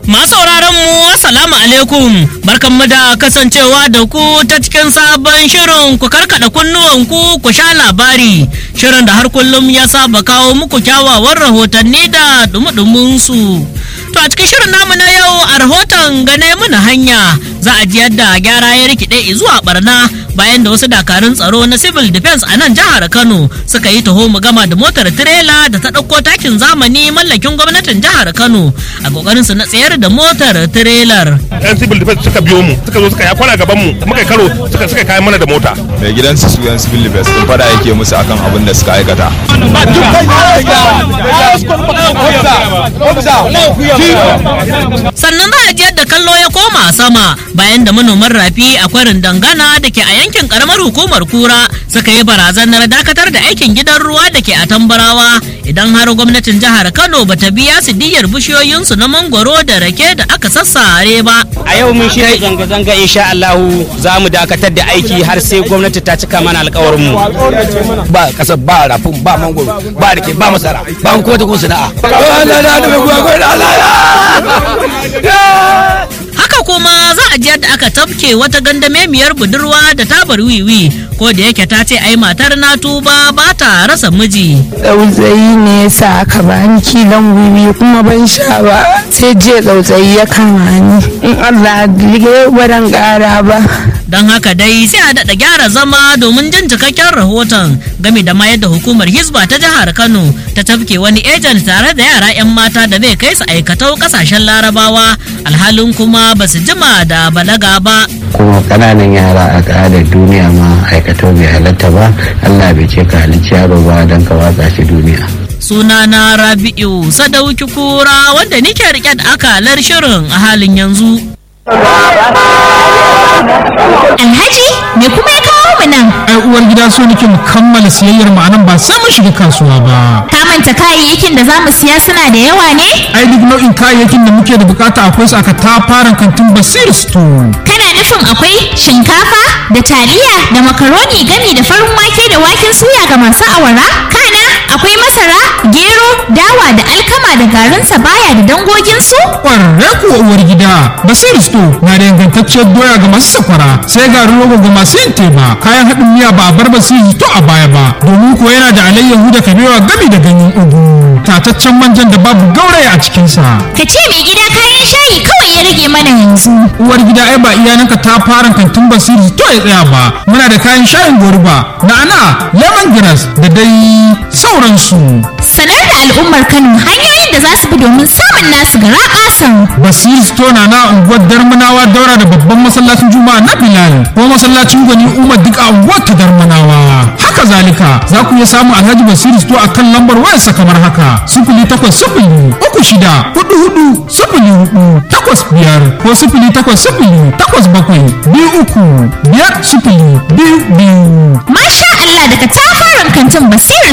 Masu sauraron mu assalamu alaikum barkanmu da kasancewa da ku ta cikin sabon shirin ku karkada kunnuwan ku ku sha labari shirin da har kullum ya saba kawo muku kyawawan rahotanni da dumudumin su. To a cikin shirin namu na yau a rahoton gane mana hanya za a ji yadda gyara ya rikide zuwa barna bayan da wasu dakarun tsaro na civil defense a nan jihar Kano suka yi taho mu gama da motar tirela da ta ɗauko takin zamani mallakin gwamnatin jihar Kano a kokarin su na tsayar da motar tirelar. yan civil defense suka biyo mu suka zo suka ya kwana gaban mu muka karo suka suka kai mana da mota mai gidansu su yan civil defense din fada yake musu akan abin da suka aikata Sannan za a ji yadda kallo ya koma sama bayan da manoman rafi a kwarin dangana da ke a yankin karamar hukumar kura suka yi barazanar dakatar da aikin gidan ruwa da ke a tambarawa idan har gwamnatin jihar Kano bata biya su diyyar bishiyoyinsu na mangwaro da rake da aka sassare ba. a yau mun shirya zanga-zanga insha Allahu za mu dakatar da aiki har sai gwamnati ta cika mana alkawarin mu ba kasar ba rafin ba mangoro ba rike ba masara ba kuma ta kun sana'a Haka kuma za a ji yadda aka tafke wata gandamemiyar budurwa da tabar wiwi ko da yake ta ce ai matar na tuba ba ta rasa miji. tsautsayi ne ya sa aka bani kilon wiwi kuma ban sha ba sai je tsautsayi ya kama ni in Allah ya baran ƙara ba Don haka dai sai a daɗa gyara zama domin jin cikakken rahoton game da ma yadda hukumar Hisba ta jihar Kano ta tafke wani ejen tare da yara 'yan mata da bai kai su aikatau ƙasashen larabawa alhalin kuma ba su jima da balaga ba. kuma kananan yara a ƙa'adar duniya ma aikatau bai halatta ba allah bai ce ka halicci yaro ba don ka watsa shi duniya Sunana Rabi'u Sadauki Kura wanda nike rike da akalar shirin a halin yanzu. Alhaji me kuma ya kawo mu nan? ai uwar gida so nake mu kammala siyayyar mu anan ba sai mun shiga kasuwa ba Ka manta kayayyakin da za mu siya suna da yawa ne? ai duk nau'in kayayyakin da muke da bukata akwai su aka tafaran kantin basir store Kana nufin akwai shinkafa da taliya da makaroni gami da farin wake da waken suya ga masu awara? Kana akwai masara, gero, dawa da alkama da garin baya da dangoginsu? kwararre kuwa uwar gida basir store na da ingantacciyar doya ga masu sakwara sai garin rogo ga masu yin teba kayan haɗin miya ba a bar basir store a baya ba domin ko yana da alayyahu da kabewa gami da ganyen ugu tataccen manjan da babu gauraya a cikinsa Ka ce mai gida kayan shayi kawai ya rage mana yanzu. uwar gida ai ba iyalanka ta fara kantin basiri to ya tsaya ba muna da kayan shayin goruba na'ana lemongrass da dai sauransu Sanar da al'ummar Kano hanyoyin da za su bi domin samun nasu gara ƙasan. basiri store na na unguwar darmanawa daura da babban masallacin juma'a na bilal ko masallacin gwani umar duk a unguwar ta darmanawa haka zalika za ku iya samun alhaji basiri store a kan lambar wayarsa kamar haka sifili takwas sifili uku shida hudu hudu sifili hudu takwas biyar ko sifili takwas sifili takwas bakwai biyu uku biyar sifili biyu biyu Masha Allah daga tafaran kantin Basiru